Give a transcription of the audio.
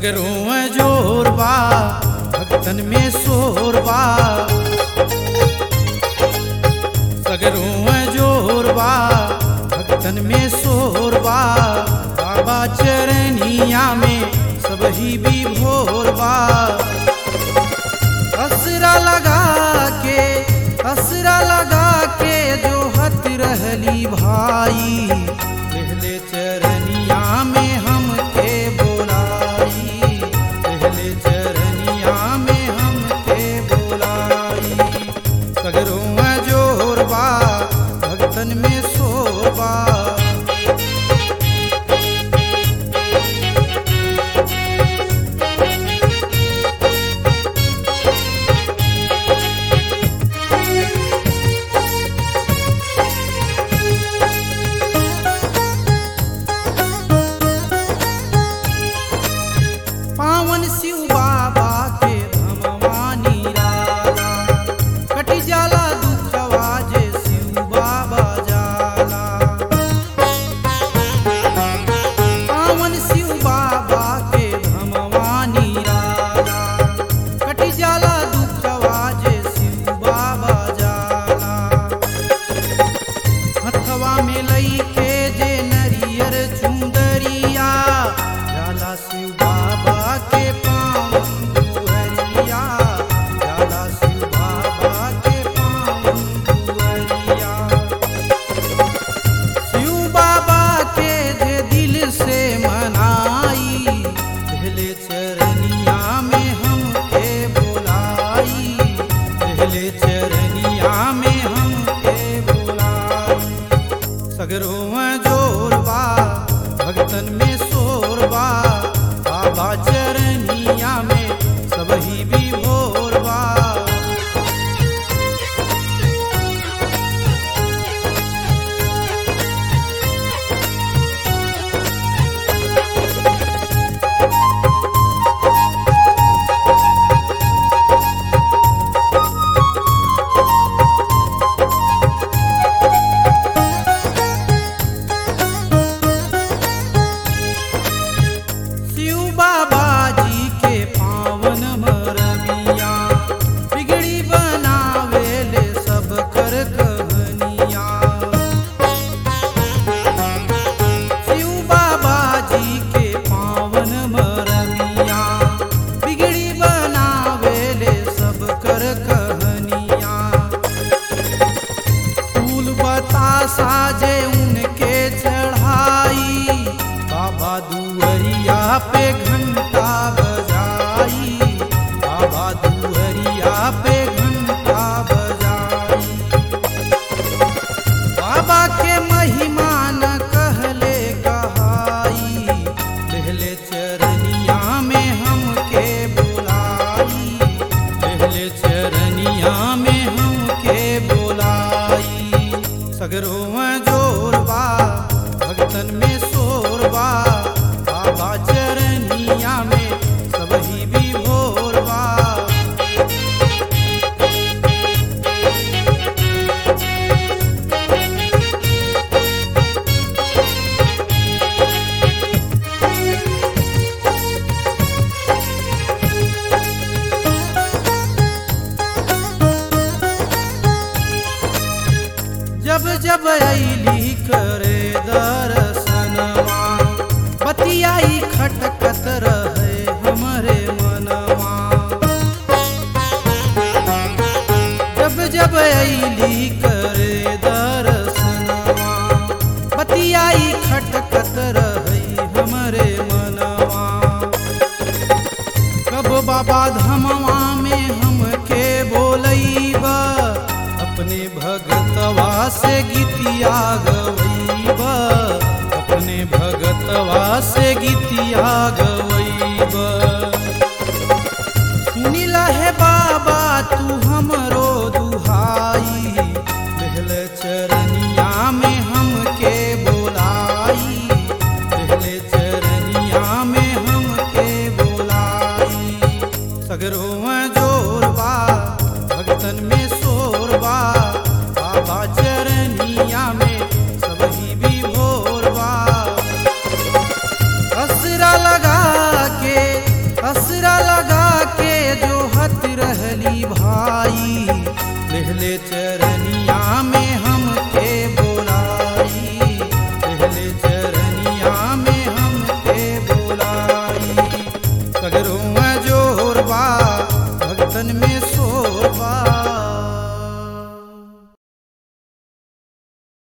सगरों जोर बा भक्तन में शोर बा सगरों जोर बा भक्तन में शोर बा बाबा चरनिया में सब ही भी भोर बा असरा लगा के असरा लगा के जो हत रहली भाई पहले चरनिया में हम के बोलाई पहले चरनिया में हम के बोलाई सगरों जोर बा भक्तन में शोभा पावन शिव बाबा के धमवानी राला कटी जाला दुखवा जे शिव बाबा जाला पावन शिव बाबा के धमवानी राला कटी जाला दुखवा जे शिव बाबा जाला हथवा में लई के जे नरियर चुंदरिया जाला शिव बाबा के पावन दुहरिया जाला शिव बाबा के पावन दुहरिया शिव बाबा के जे दिल से मनाई पहले चरनिया में हम के बोलाई पहले चरनिया में हम के बोलाई सगरों जोर बा भक्तन में शोर बा बाबा चरनिया में सब ही भी भोर बा शिव बाबा जी के पावन मरबिया बिगड़ी बनावेले सब कर कहनिया शिव बाबा जी के पावन मरबिया बिगड़ी बनावेले सब कर कहनिया फूल बतासा जे उनके चढ़ाई बाबा दुअरिया पे घंटा बजाई बाबा दुअरिया पे घंटा बजाई बाबा के महिमा न कहले कहाई पहले चरनिया में हम के बुलाई पहले चरनिया में हम के बोलाई सगरों जोर बा भक्तन में शोर बा बाबा चरनिया में सब ही भी भोर बा जब जब ऐली करे दर्शनवा बतियाई खटकत रहे हमरे मनवा जब जब ऐली करे दर्शनवा बतियाई खटकत रहे हमरे मनवा कब बाबा धमवा में हमके बोलैबा अपने भगतवा से गीतिया गवैबा अपने भगतवा से गीतिया गवैबा सुनिला है बाबा तू हमरो दुहाई पहले चरनिया में हमके बोलाई पहले चरनिया में हमके बोलाई सगरों जोर बा भक्तन में शोर बा बाबा चरनिया में सब ही भी भोर बा असरा लगा के चरण